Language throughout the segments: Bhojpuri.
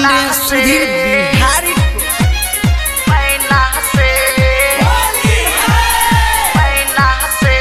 पांडे सुधीर बिहारी पैना से पैना से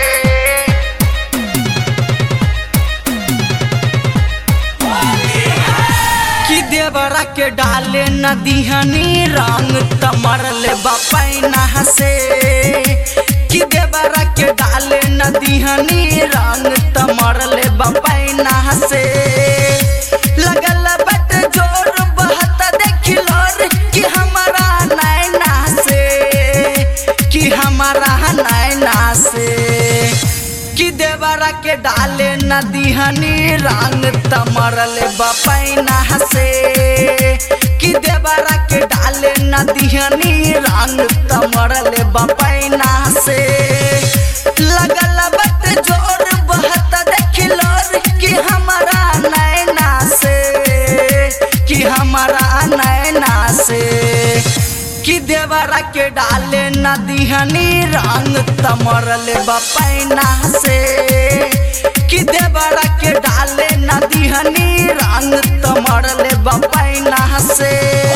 कि देवरा के डाले नदिहनी रंग तमरल बपैना से कि देवरा के डाले नदिहनी रंग तमरल बपैना से लगल बट जोर बहत देखिलोर कि हमारा नैना से कि हमारा नैना से कि देवरा के डाले नदिहनी रंग तमरल बपैना से कि देवरा के डाले नदिहनी रंग तमरल बपैना से लगल बट जोर बहत देखिलोर कि हमारा नैना से कि हमारा नैना से कि देवरा के डाले नदिहनी रंग तमरल बपैना से कि देवरा के डाले नदिहनी रंग तमरल बपैना से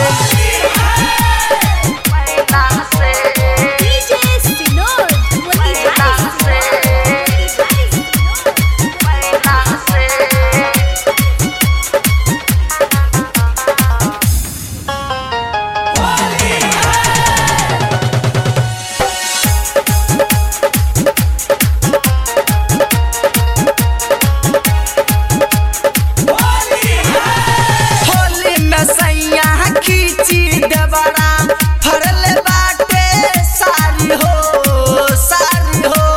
पैना से DJ Sinor, पैना से पैना से होली में सैया खींची देवरा फरल बाटे सारी हो सारी हो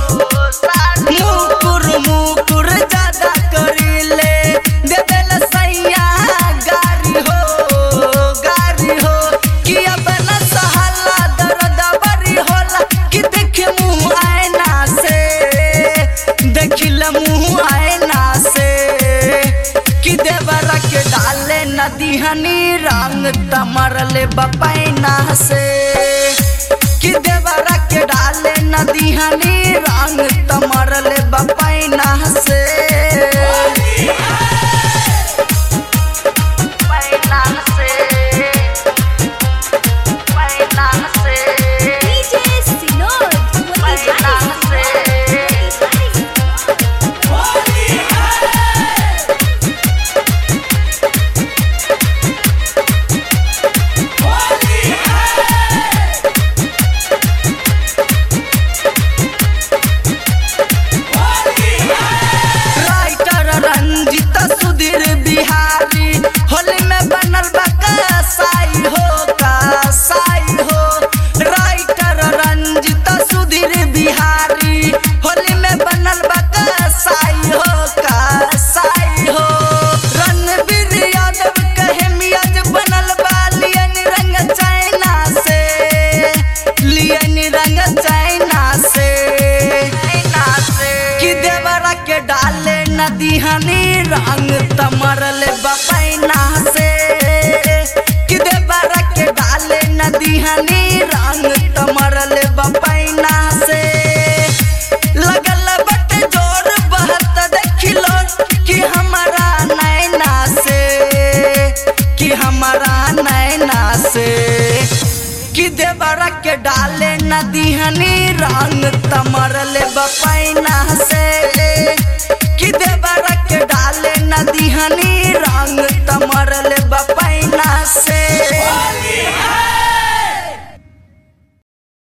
मुकुर मुकुर ज्यादा करीले देवेल सैया गारी हो गारी हो कि अब न सहला दर्द बरी होला कि देख मुँह आईना से देखिल मुँह आईना से कि देवरा के डाले नदिहनी रंग तमरल बपैना से कि देवरा के डाले नदिहनी रंग तमरल बपैना से पैना से पैना से DJ Sinor, पैना से राइटर रंजित सुधीर बिहारी होली में बनल बा कसाई हो कसाई हो राइटर रंजित सुधीर बिहारी होली में बनल बा कसाई हो कसाई हो रणवीर यादव कहे मियाज बनल बा लियन रंग चाइना से लियन रंग चाइना से पैना से कि देवरा के डाले नदिहनी रंग तमरल बपैना से कि देवरा के डाले नदिहनी रंग तमरल बपैना से लगल बट जोर बहत देखिलो कि हमारा नैना से कि हमारा नैना से कि देवरा के डाले नदिहनी रंग तमरल बपैना से कि देवरा के डाले नदिहनी रंग तमरल बपैना से